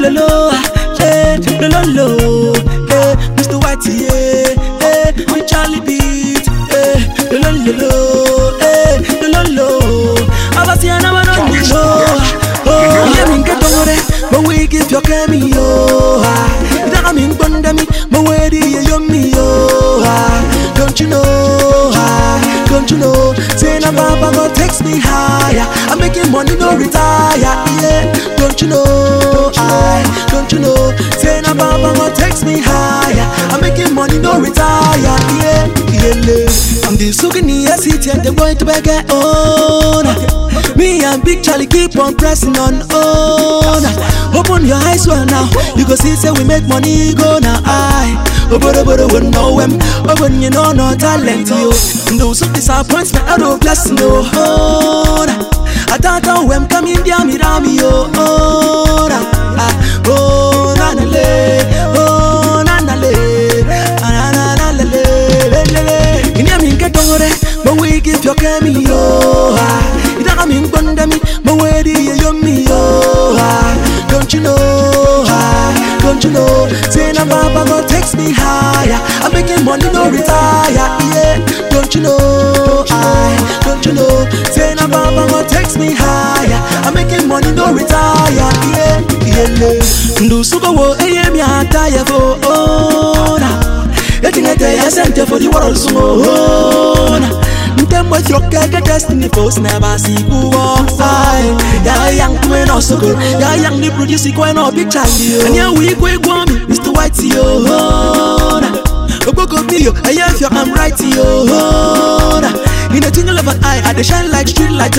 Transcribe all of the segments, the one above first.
lo lo, eh, lo lo lo, eh, Mr. Whitey, eh, eh, with Charlie Beat, eh, lo lo lo lo, eh, lo lo lo. Abasiana bano ni lo, oh, yeah, min get on it, but we give your kemi yo, ah, daga min bonda mi, but where do you yo mi yo, ah, don't you know, ah, don't you know, say na papa go takes me higher, I'm making money no retire, yeah, don't you know, I, don't you know, say na papa go takes me higher, I'm making money no retire, yeah, yeah, I'm the sukini city and the boy to beg on. Me and Big Charlie keep on pressing on on. Open your eyes well now, you go see say we make money go now. I obodo obodo would know him. Open you know no talent yo. No some disappointment, I don't bless no. Oh, I don't know when come in there, me rami yo. Oh, na, ah, oh, na na le, oh, na na le, ah, na na na le le le le le. In your get on but we give your kemi yo. ah. Itaka min bonda mi, but where do you yo me yo? ah. Don't you know? ah, Don't you know? Say na papa go takes me higher. I'm making money no retire. Yeah. Don't you know? I don't you know? Say na papa go takes me higher. I'm making money no retire. Yeah. Yeah. Ndu suko wo eye mi ataya fo ona. Etingete ya sente for the world sumo ona. Ntembo throke ke destiny post never see who I Ya yang kwe no soko Ya yang ni produce kwe no big Charlie And ya we kwe gwa mi Mr. White yo na Ogboko mi yo Aya fyo I'm right yo na In a tingle of an eye I dey shine like street light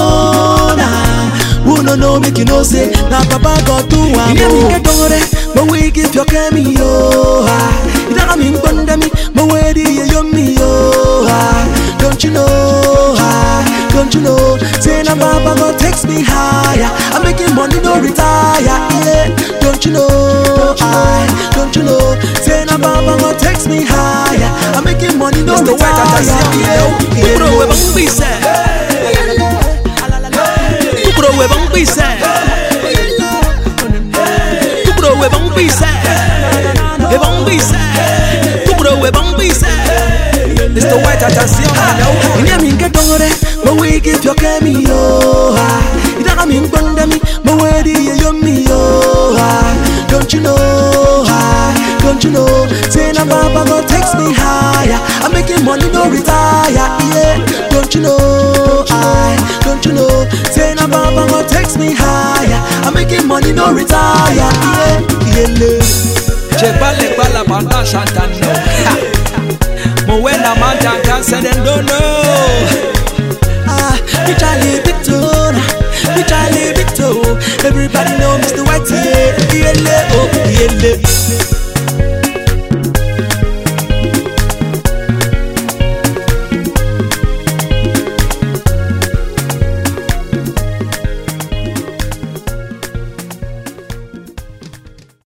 oh na Who no know make you know say Na papa God do am oh mi get on But we give your kemi yo ah Itaka mi mbonda mi But where do you yo mi yo ah Don't you know, ah, don't you know? Say na papa go takes me higher. I'm making money no retire. Yeah. Don't you know, I, don't you know? Say na papa go takes me higher. I'm making money no Mr. White retire. Attention, Kupro we bang bise. Kupro we bang bise. Kupro we bang bise. We bang bise. Kupro we bang bise. Mr. White attention, Inya min get on but we give your kemi yo. ah. Itaka min bonda mi, but where do you yo mi yo? ah. Don't you know? ah, Don't you know? Say na papa go takes me higher. I'm making money no retire. Yeah. Don't you know? I don't you know? Say na papa go takes me higher. I'm making money no retire. Yeah. Yeah. Jebale bala banda shantano. Mo wena manta kansa dem don't know. Ah, me Charlie Victor, me Charlie Victor. Everybody know Mr. Whitey, yeah, yeah, oh, yeah,